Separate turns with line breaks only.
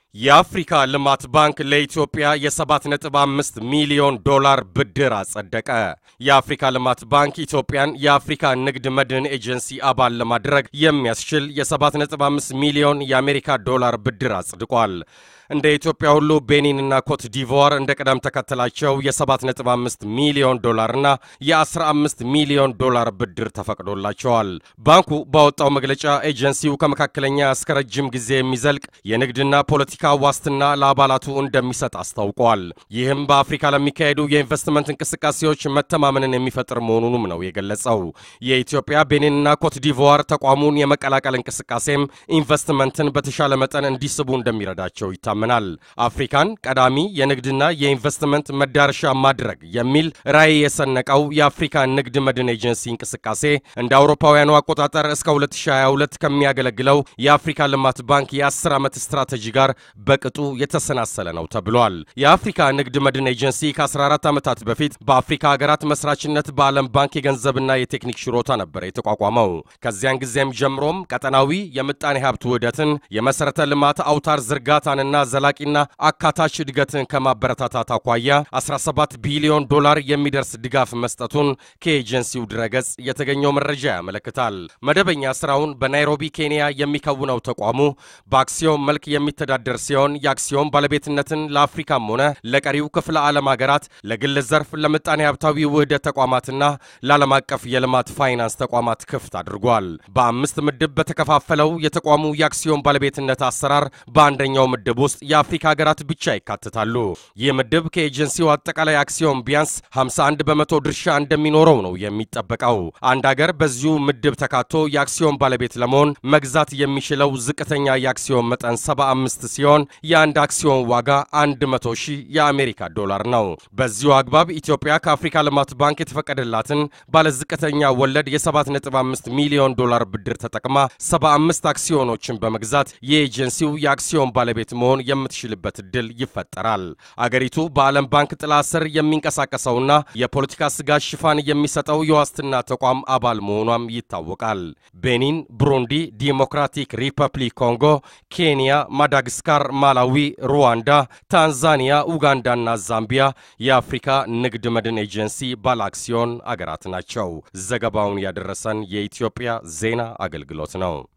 የአፍሪካ ልማት ባንክ ለኢትዮጵያ የ7.5 ሚሊዮን ዶላር ብድር አጸደቀ። የአፍሪካ ልማት ባንክ ኢትዮጵያን የአፍሪካ ንግድ መድን ኤጀንሲ አባል ለማድረግ የሚያስችል የ7.5 ሚሊዮን የአሜሪካ ዶላር ብድር አጽድቋል። እንደ ኢትዮጵያ ሁሉ ቤኒንና ኮት ዲቮር እንደ ቅደም ተከተላቸው የ7.5 ሚሊዮን ዶላርና የ15 ሚሊዮን ዶላር ብድር ተፈቅዶላቸዋል። ባንኩ ባወጣው መግለጫ ኤጀንሲው ከመካከለኛ እስከ ረጅም ጊዜ የሚዘልቅ የንግድና ፖለቲካ ዋስትና ለአባላቱ እንደሚሰጥ አስታውቋል። ይህም በአፍሪካ ለሚካሄዱ የኢንቨስትመንት እንቅስቃሴዎች መተማመንን የሚፈጥር መሆኑንም ነው የገለጸው። የኢትዮጵያ ቤኒንና ኮት ዲቮር ተቋሙን የመቀላቀል እንቅስቃሴም ኢንቨስትመንትን በተሻለ መጠን እንዲስቡ እንደሚረዳቸው ይታመናል ይታመናል። አፍሪካን ቀዳሚ የንግድና የኢንቨስትመንት መዳረሻ ማድረግ የሚል ራዕይ የሰነቀው የአፍሪካ ንግድ መድን ኤጀንሲ እንቅስቃሴ እንደ አውሮፓውያኑ አቆጣጠር እስከ 2022 ከሚያገለግለው የአፍሪካ ልማት ባንክ የ10 ዓመት ስትራቴጂ ጋር በቅጡ የተሰናሰለ ነው ተብሏል። የአፍሪካ ንግድ መድን ኤጀንሲ ከ14 ዓመታት በፊት በአፍሪካ ሀገራት መስራችነት በዓለም ባንክ የገንዘብና የቴክኒክ ሽሮታ ነበር የተቋቋመው። ከዚያን ጊዜም ጀምሮም ቀጠናዊ የምጣኔ ሀብት ውህደትን፣ የመሠረተ ልማት አውታር ዝርጋታንና ዘላቂና አካታች እድገትን ከማበረታታት አኳያ 17 ቢሊዮን ዶላር የሚደርስ ድጋፍ መስጠቱን ከኤጀንሲው ድረገጽ የተገኘው መረጃ ያመለክታል። መደበኛ ስራውን በናይሮቢ ኬንያ የሚከውነው ተቋሙ በአክሲዮን መልክ የሚተዳደር ሲሆን የአክሲዮን ባለቤትነትን ለአፍሪካም ሆነ ለቀሪው ክፍለ ዓለም ሀገራት፣ ለግል ዘርፍ፣ ለምጣኔ ሀብታዊ ውህደት ተቋማትና ለዓለም አቀፍ የልማት ፋይናንስ ተቋማት ክፍት አድርጓል። በአምስት ምድብ በተከፋፈለው የተቋሙ የአክሲዮን ባለቤትነት አሰራር በአንደኛው ምድብ ውስጥ የአፍሪካ ሀገራት ብቻ ይካተታሉ። ይህ ምድብ ከኤጀንሲው አጠቃላይ አክሲዮን ቢያንስ 51 በመቶ ድርሻ እንደሚኖረው ነው የሚጠበቀው። አንድ ሀገር በዚሁ ምድብ ተካቶ የአክሲዮን ባለቤት ለመሆን መግዛት የሚችለው ዝቅተኛ የአክሲዮን መጠን 75 ሲሆን የአንድ አክሲዮን ዋጋ 100 ሺህ የአሜሪካ ዶላር ነው። በዚሁ አግባብ ኢትዮጵያ ከአፍሪካ ልማት ባንክ የተፈቀደላትን ባለዝቅተኛ ወለድ የ7.5 ሚሊዮን ዶላር ብድር ተጠቅማ 75 አክሲዮኖችን በመግዛት የኤጀንሲው የአክሲዮን ባለቤት መሆን የምትችልበት እድል ይፈጠራል። አገሪቱ በዓለም ባንክ ጥላ ስር የሚንቀሳቀሰውና የፖለቲካ ስጋት ሽፋን የሚሰጠው የዋስትና ተቋም አባል መሆኗም ይታወቃል። ቤኒን፣ ብሩንዲ፣ ዲሞክራቲክ ሪፐብሊክ ኮንጎ፣ ኬንያ፣ ማዳጋስካር፣ ማላዊ፣ ሩዋንዳ፣ ታንዛኒያ፣ ኡጋንዳና ዛምቢያ የአፍሪካ ንግድ መድን ኤጀንሲ ባለአክሲዮን አገራት ናቸው። ዘገባውን ያደረሰን የኢትዮጵያ ዜና አገልግሎት ነው።